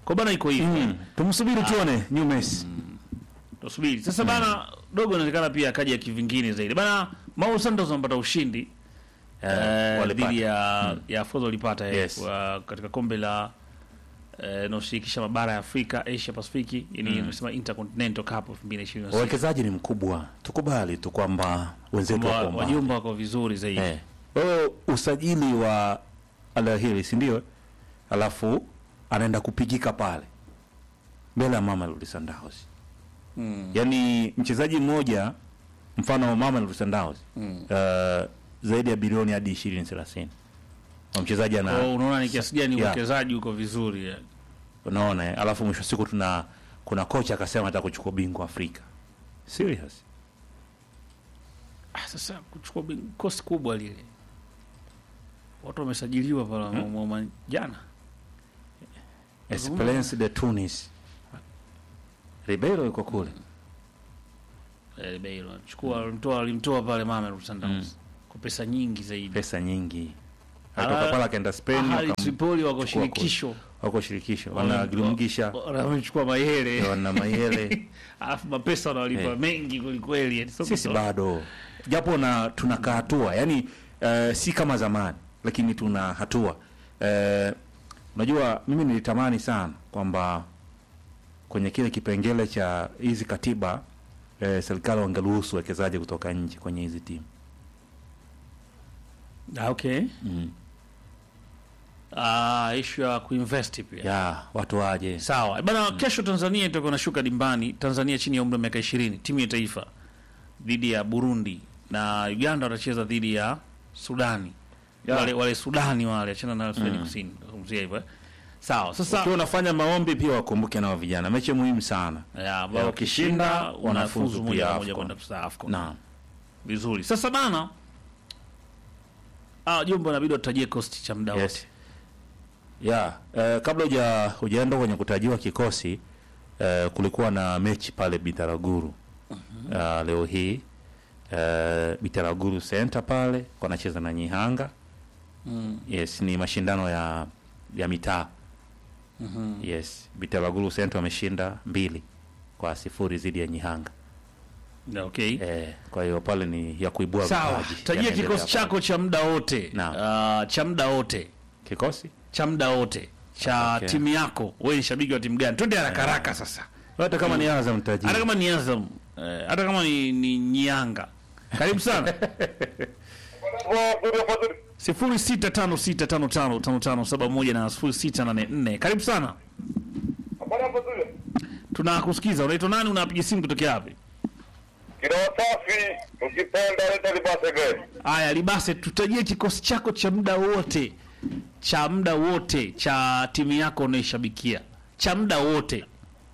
Kwa bana iko hivi. Mm. Tumsubiri tuone new Messi. Tusubiri. Sasa bana dogo inaonekana pia akaja kivingine zaidi. Bana Mau Santos amepata ushindi eh, walipata. dhidi ya ya Fozo walipata eh, Yes. kwa- katika kombe la eh, inayoshirikisha mabara ya Afrika, Asia Pacific, yani unasema Intercontinental Cup 2026. Uwekezaji ni mkubwa, tukubali tu kwamba wenzetu wako mbali. Wajumba wako vizuri zaidi. Eh. Kwa hiyo usajili wa Al Ahly si ndio? Alafu anaenda kupigika pale mbele ya Mamelodi Sundowns. Mm. Yaani mchezaji mmoja mfano wa Mamelodi Sundowns Mm. uh, zaidi ya bilioni hadi 20 30. Kwa mchezaji ana Kwa hiyo unaona ni kiasi gani Yeah. uwekezaji uko vizuri. eh. unaona eh? Alafu mwisho wa siku tuna kuna kocha akasema anataka kuchukua bingwa Afrika. Serious? Ah, sasa kuchukua bin- kosti kubwa lile. Watu wamesajiliwa pale hmm? jana. Esperance de Tunis. Ribeiro yuko kule. Eh, Beiro chukua alimtoa alimtoa pale Mamelodi Sundowns kwa pesa nyingi zaidi. Pesa nyingi. Ah, Atoka pale akaenda Spain Ahali wakam- Tripoli wako chukua shirikisho. wako shirikisho. Wanagirumgisha Wamechukua Mayele. wana Mayele. Alafu mapesa wanawalipa Eh. mengi kweli kweli. yani sio Sisi kutoa. bado japo na tunakaa hatua, yani uh, si kama zamani, lakini tuna hatua. Uh, unajua mimi nilitamani sana kwamba kwenye kile kipengele cha hizi katiba uh, serikali wangeruhusu wekezaji kutoka nje kwenye hizi timu Ah, okay. mm. Ah, issue ya kuinvest pia. ya watu waje Sawa. Bana kesho Tanzania itakuwa nashuka dimbani. Tanzania chini ya umri wa miaka 20, timu ya taifa dhidi ya Burundi na Uganda watacheza dhidi ya Sudani. Ya. Wale wale Sudani wale achana na Sudani Kusini. Nazungumzia hivyo. eh. Sawa. Sasa ukiwa unafanya maombi pia wakumbuke nao vijana, mechi muhimu sana. ya ambao Ya, wakishinda wakishinda, wanafuzu wanafuzu moja pia kwa moja AFCON. kwenda kusta AFCON. Naam. Vizuri. Sasa bana Ah, Jumbo inabidi watajie kosti cha muda wote. Yes. Ya, eh, kabla huja hujaenda kwenye kutajiwa kikosi eh, kulikuwa na mechi pale Bitaraguru uh, leo hii eh, Bitaraguru Center pale wanacheza na Nyihanga. Mm. Yes, ni mashindano ya ya mitaa. Mhm. Yes, Bitaraguru Center wameshinda mbili kwa sifuri dhidi ya Nyihanga. Na, Okay. Eh, kwa hiyo pale ni ya kuibua Sawa. vipaji. Tajia Yanaendelea kikosi pale. chako cha muda wote. Naam. Ah, cha muda wote. Kikosi? cha muda wote cha Okay. timu yako. Wewe ni shabiki wa timu gani? Twende haraka haraka sasa. Hata kama ni Azam tajiri. Hata kama ni Azam, eh, hata kama ni, ni Nyanga. Karibu sana. sifuri sita tano sita tano tano tano tano saba moja na sifuri sita nane nne. Karibu sana, tunakusikiza. Unaitwa nani? Unapiga simu kutokea wapi? Kiroho safi, ukipenda leta libase gari. Haya, Libase, tutajie kikosi chako cha muda wote cha muda wote cha timu yako unaishabikia cha muda wote.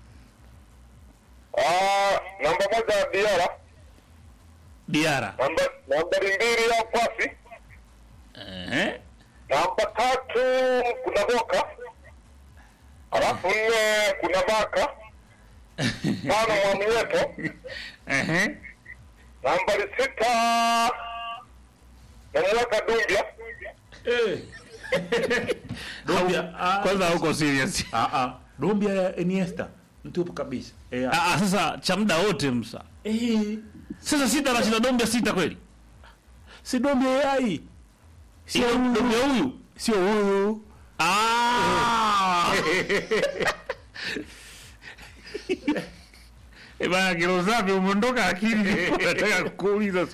Ah, namba moja Diara, Diara. namba nambari mbili ya Kwasi, Ehe. namba tatu kuna Boka, alafu nne kuna Baka, tano Mwamnyeto, Ehe. nambari sita namweka Dumbia, Dumbia, ah, Kwanza huko serious. Ah ah. Dumbia ya Iniesta. Mtupu kabisa. Eh, Ah, ah, sasa cha muda wote msa. eh, Sasa sita na shida Dombia sita kweli? si Dumbia yai. Sio Dombia huyu. Sio huyu. Ah. Eh bana kilo safi umeondoka akili nataka kuuliza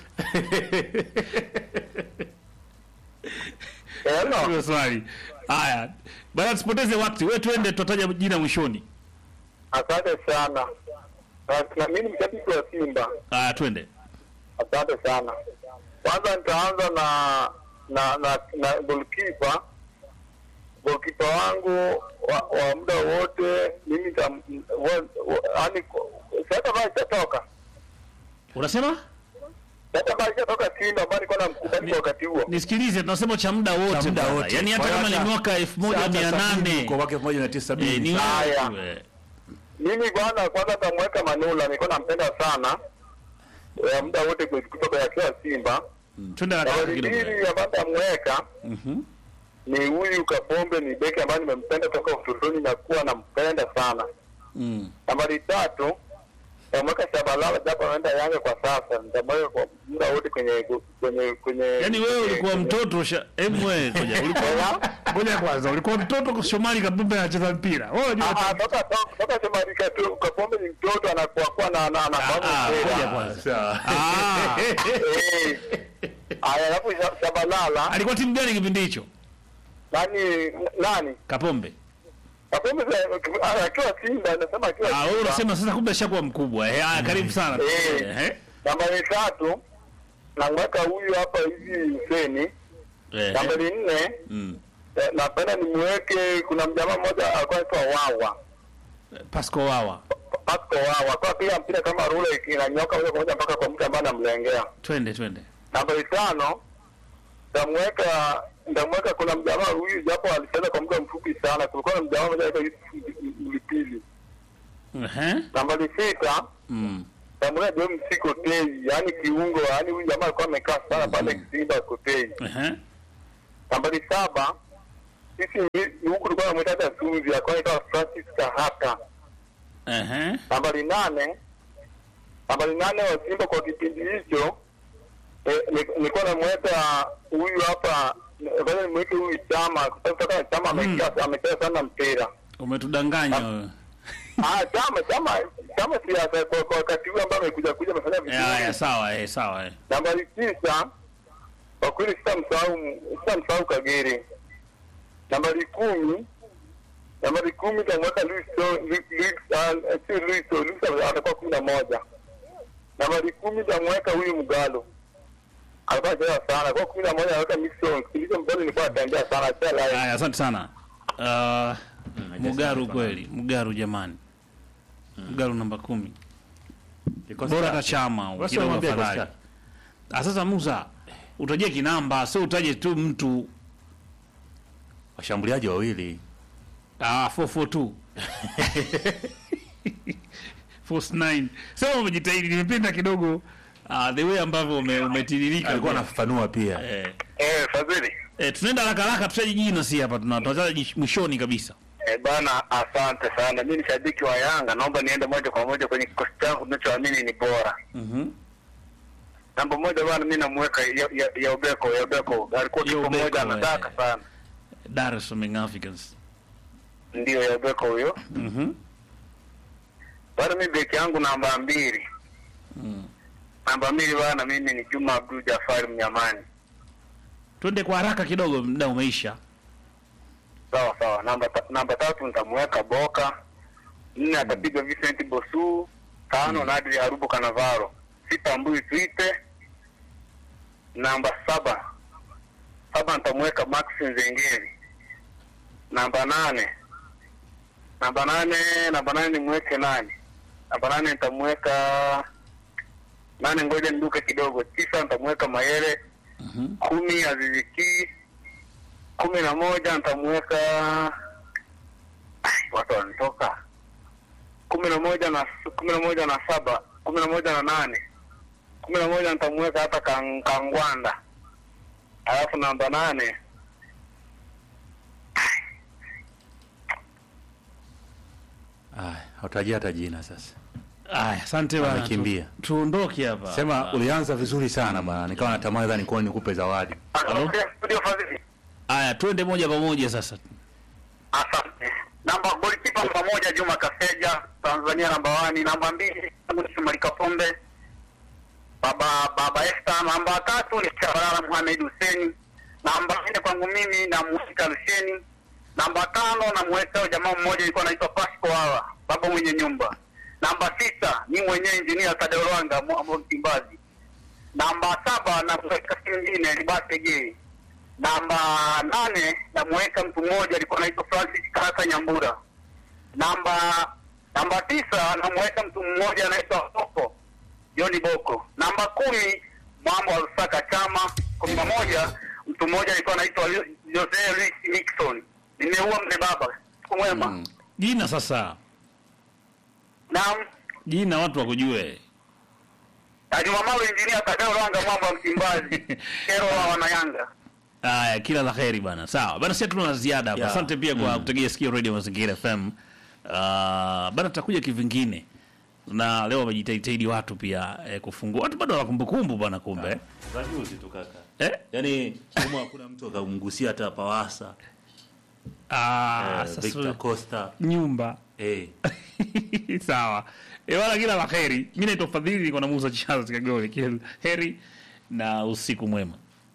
Eh, no. hiyo swali. Haya. Bana tusipoteze wakati. Wewe twende tutataja jina mwishoni. Asante sana. Na- na mimi ni mshabiki wa Simba. Haya twende. Asante sana. Kwanza nitaanza na na na, na goalkeeper goalkeeper wangu wa, wa muda wote mimi nitam- wa- wa- yaani sasa basi ishatoka Unasema? sasa basi ishatoka Simba ambayo nilikuwa namkubali kwa wakati huo. Nisikilize tunasema cha muda wote. Cha muda bwana. wote. Yaani hata Kwa hiyo kama ni hata- mwaka 1800 Kwa mwaka 1970. Eh, ni Haya. wewe. Mimi bwana, kwanza tamweka Manula, nilikuwa nampenda sana ya muda wote kutoka yakiwa Simba. Twende haraka Nambari kidogo. mbili ambayo tamweka Mhm. ni huyu Kapombe, ni beki ambaye nimempenda toka utotoni na kuwa nampenda nampenda sana. Mm. Nambari tatu nitamweka Shabalala japo anaenda Yanga kwa sasa, nitamweka kwa muda wote kwenye kwenye kwenye. Yaani wewe ulikuwa kwenye- mtoto sha hebu wewe ngoja ulikuwa ngoja kwanza ulikuwa mtoto kwa Shomari Kapombe anacheza mpira. Wewe unajua Ah, ah, toka toka- toka Shomari Katu- Kapombe ni mtoto anakuwa kuwa na na na ah, ngoja mpira. kwanza. Sawa. Ah, Eh. Aya, alafu Sha- Shabalala alikuwa timu gani kipindi hicho? nani nani Kapombe. Kapombe za- ah, akiwa Simba anasema akiwa Ah, wewe Simba. unasema sasa kumbe ashakuwa mkubwa. Eh, ah, karibu sana. Eh. Eh. Nambari tatu namweka huyu hapa hivi Huseni. Eh. Nambari nne Mm. eh, napenda nimweke, kuna mjamaa mmoja alikuwa anaitwa Wawa Pasco Wawa. Pasco Wawa, kwa piga mpira kama rula inanyoka moja kwa moja mpaka kwa mtu ambaye anamlengea. Twende twende. Nambari tano ndamweka ndamweka, kuna mjamaa huyu japo alicheza kwa muda mfupi sana, kulikuwa na mjamaa mmoja anaitwa Yusuf Mlipili. Eh. Nambari sita Mm. ndamweka John Msikotei, yaani kiungo, yaani huyu jamaa alikuwa amekaa sana pale Simba Kotei. Eh. Nambari saba sisi ni- huku tulikuwa namwita hata Sunzi, alikuwa anaitwa Francis Kahata. Eh. Nambari nane nambari nane wa Simba kwa kipindi hicho eh, ni- nilikuwa namweka huyu hapa, ngoja nimweke huyu Chama kwa sababu toka Chama amecheza amecheza sana mpira. Umetudanganya wewe. Ah, Chama Chama Chama si hata kwa kwa wakati huu ambao amekuja kuja amefanya Eh, haya vizuri. sawa eh, sawa eh. Nambari tisa kwa kweli sitamsahau sitamsahau Kagere. Nambari kumi nambari kumi tamweka Luis So- Lu- Luis ah, sio Luis So- Luis atakuwa kumi na moja. Nambari kumi tamweka huyu Mgalo alikuwa anacheza sana kwa kumi na moja anaweka Mixon. Kipindi hicho Mgalo nilikuwa natembea sana acha live. Haya, asante sana. Uh, Mugaru kweli, Mugaru jamani. Mugaru namba kumi. Kikosi Bora cha- hata chama Basi kidogo wamwambie afadhali. kikosi Ah, sasa Musa utajie kinamba, sio utaje tu mtu washambuliaji wawili ah 442. Force 9. Sasa umejitahidi, nimependa kidogo ah the way ambavyo ume, umetiririka. alikuwa kwa- anafafanua pia eh, Eh, Fadhili. eh, tunaenda haraka haraka tutaje jina si hapa tuna tunataja mwishoni kabisa. Eh, bana asante sana. Mimi ni shabiki wa Yanga, naomba niende moja kwa moja kwenye kikosi changu ninachoamini ni bora. Mhm. namba moja bwana, mi namweka ya, ya, ya Ubeko ya Ubeko alikuwa Ya kipa Ubeko, moja anataka eh. sana, Dar es Salaam Young Africans. ndio ya Ubeko huyo Mhm. bwana. Mi beki yangu namba mbili, Mm. namba mbili bwana, mimi ni Juma Abdul Jafari Mnyamani. Twende kwa haraka kidogo, muda umeisha. Sawa sawa. Namba ta, namba tatu nitamweka Boka, nne atapiga Vincent Bosu, tano Nadri Harubu Kanavaro, sita Mbui Twite, namba saba saba nitamweka Max Nzengeri, namba nane namba nane namba nane nimweke nani? Namba nane nitamweka nane, ngoja niduke kidogo. Tisa nitamweka Mayele, Mhm. kumi Aziziki, kumi na moja nitamweka Ai, watu wanatoka kumi na moja na kumi na moja na saba kumi na moja na nane kumi na moja nitamweka hata Kang- Kangwanda, alafu namba nane Ah, hautajia hata jina sasa. Aya, asante bwana. Amekimbia. Tu- Tuondoke hapa. Sema ulianza vizuri sana bana, nikawa natamani dhani kuwa nikupe zawadi. Halo? studio Fadhili. Aya, twende moja kwa moja sasa. Asante. Namba golikipa namba moja Juma Kaseja, Tanzania namba wani. Namba mbili ni Shomari Kapombe, baba baba Esther. Namba tatu ni Shabalala Mohamed Hussein. Namba nne kwangu mimi namweka Lusheni. Namba tano namweka jamaa mmoja alikuwa anaitwa Pasco Hawa, baba mwenye nyumba. Namba sita ni mwenyewe injinia Tadeo Lwanga Mwambo Msimbazi. Namba saba namweka si mwingine ni Basege namba nane namweka mtu mmoja alikuwa anaitwa Francis Kaka Nyambura. Namba namba tisa namweka mtu mmoja anaitwa Boko Joni Boko. Namba kumi mambo wa Lusaka Chama. kumi na moja mtu mmoja alikuwa anaitwa Lu- Jose Luis Nixon. Nimeua mzee baba. Siku mwema. Mm. Jina sasa. Naam. Jina watu wakujue. Na Jumamalo injinia Tadeo Lwanga mwamba wa Msimbazi. Kero wa wanayanga. Aya, kila la heri bana. Sawa. Bana sisi tuna la ziada hapa. Yeah. Asante pia kwa Mm. kutegea sikio Radio Mazingira FM. Ah, bana tutakuja kivingine na leo wamejitahidi watu pia eh, kufungua watu bado wana kumbukumbu bana kumbe Za juzi tu kaka. eh? Yaani kama hakuna mtu akamgusia hata Pawasa, ah, eh, sasa Victor Costa. nyumba Eh. sawa e, wala kila la heri mi naitwa fadhili niko na musa chaza kagole kila la heri na usiku mwema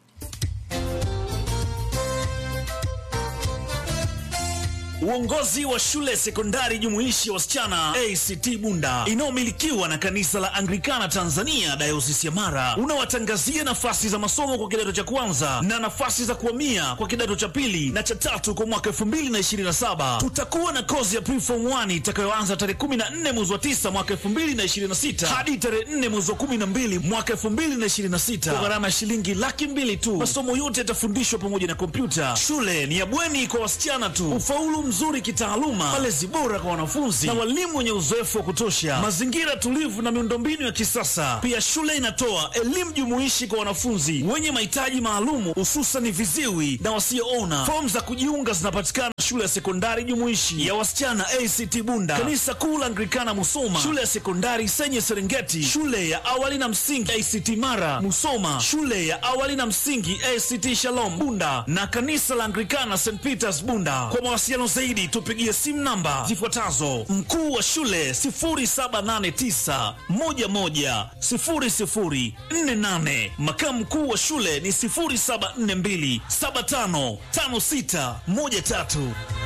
Uongozi wa shule sekondari jumuishi ya wasichana ACT Bunda inayomilikiwa na kanisa la Anglikana Tanzania dayosisi ya Mara unawatangazia nafasi za masomo kwa kidato cha kwanza na nafasi za kuhamia kwa kidato cha pili na cha tatu kwa mwaka 2027. Tutakuwa na kozi ya preform 1 itakayoanza tarehe 14 mwezi wa 9 mwaka 2026 hadi tarehe 4 mwezi wa 12 mwaka 2026 kwa gharama ya shilingi laki mbili tu. Masomo yote yatafundishwa pamoja na kompyuta. Shule ni ya bweni kwa wasichana tu. Ufaulu mzuri kitaaluma, malezi bora kwa wanafunzi na walimu wenye uzoefu wa kutosha, mazingira tulivu na miundombinu ya kisasa. Pia shule inatoa elimu jumuishi kwa wanafunzi wenye mahitaji maalumu, hususan viziwi na wasioona. Fomu za kujiunga zinapatikana shule ya sekondari jumuishi ya wasichana ACT Bunda, kanisa kuu la Anglikana Musoma, shule ya sekondari Senye Serengeti, shule ya awali na msingi ACT Mara Musoma, shule ya awali na msingi ACT Shalom Bunda na kanisa la Anglikana St Peters Bunda. Kwa mawasiliano zaidi tupigie simu namba zifuatazo: mkuu wa shule 0789 11 0048, makamu mkuu wa shule ni 0742 755613.